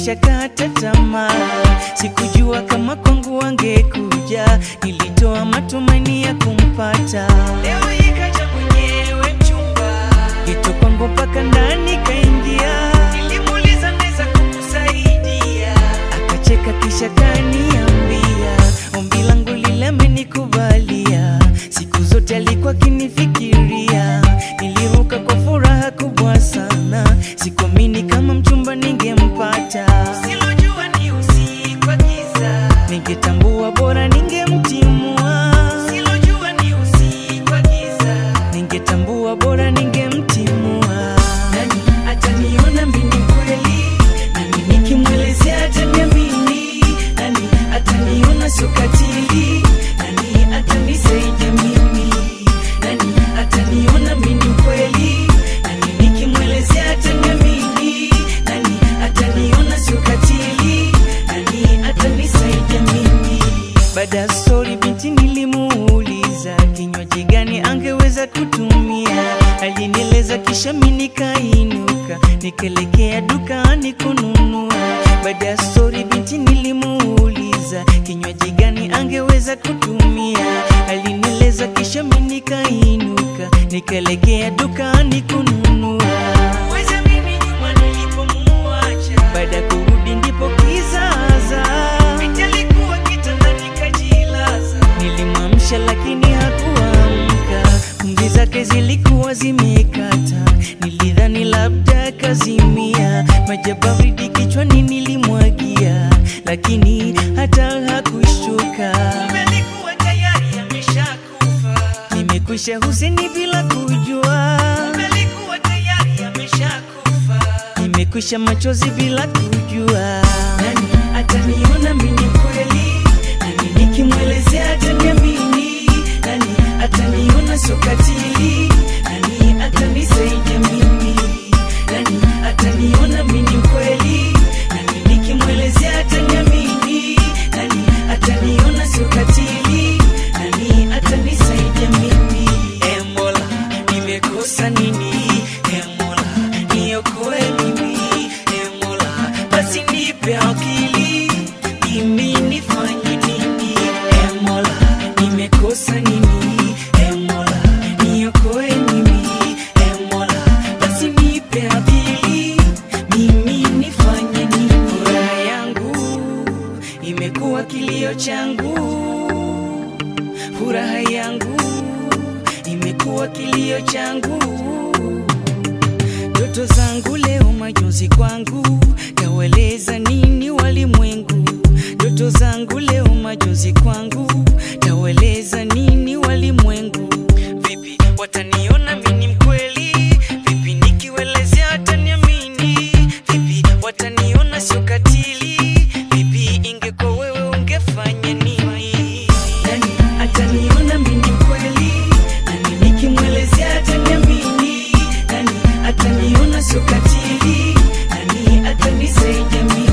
nilishakata tamaa, sikujua kama kwangu angekuja, nilitoa matumaini ya kumpata. Leo ikaja mwenyewe mchumba, geto kwangu mpaka ndani kaingia, nilimuuliza naweza kukusaidia, akacheka kisha kaniambia, ombi langu lile amenikubalia, siku zote alikuwa akinifikiria, niliruka kwa furaha kubwa sana, sikuamini kama mchumba ningempata, silojua ni usiku wa giza, ningetambua bora ningemtimua, silojua ni usiku wa giza, ningetambua bora ningemtimua. Nani ataniona mimi kweli? Nani nikimwelezea ataniamini? Nani ataniona sio katili? Nani atanisaidia mimi? Nani ataniona mimi kweli? Nani nikimwelezea ataniamini? Nani ataniona sio katili? Nani atanisaidia mimi? Baada ya stori binti nilimuuliza kinywaji gani angeweza kutumia, alinieleza kisha mimi nikainuka nikaelekea dukani kununua. Baada ya stori binti nilimuuliza kinywaji gani angeweza kutumia, alinieleza kisha mimi nikainuka nikaelekea dukani kununua. Weza mimi nyuma nilipomuacha, baada ya kurudi ndipo kizaza binti alikuwa kitandani kajilaza, nilimwamsha lakini hakuamka, pumzi zake zilikuwa zimekata, nilidhani labda kazimia, maji ya baridi kichwani nilimwagia, lakini hata hakushtuka, kumbe alikuwa tayari ameshakufa. Nimekwisha huzuni bila kujua, kumbe alikuwa tayari ameshakufa. Nimekwisha machozi bila kujua, nani ataniona mimi kweli? Nani nikimwelezea ataniamini? Nani ataniona sio katili? Nani atanisaidia mimi? Nani ataniona mimi kweli? Nani nikimwelezea ataniamini? Nani ataniona sio katili? Nani atanisaidia mimi? E Mola, nimekosa nini? E Mola, niokoe mimi. E Mola, basi nipe akili, mimi nifanye nini? E Mola, nimekosa nini? E Mola, niokoe mimi. E Mola, basi nipe akili, mimi nifanye nini? Furaha yangu imekuwa kilio changu furaha yangu imekuwa kilio changu, ndoto zangu leo majonzi kwangu, taweleza nini walimwengu? Ndoto zangu leo majonzi kwangu, taweleza nini walimwengu? Vipi wataniona mimi mkweli? Vipi nikiwelezea wataniamini? Vipi wataniona sio katili? Vipi ingekuwa wewe ungefanya nini? Nani ataniona mimi kweli? Nani nikimwelezea ataniamini? Nani ataniona sio katili? Nani atanisaidia mimi?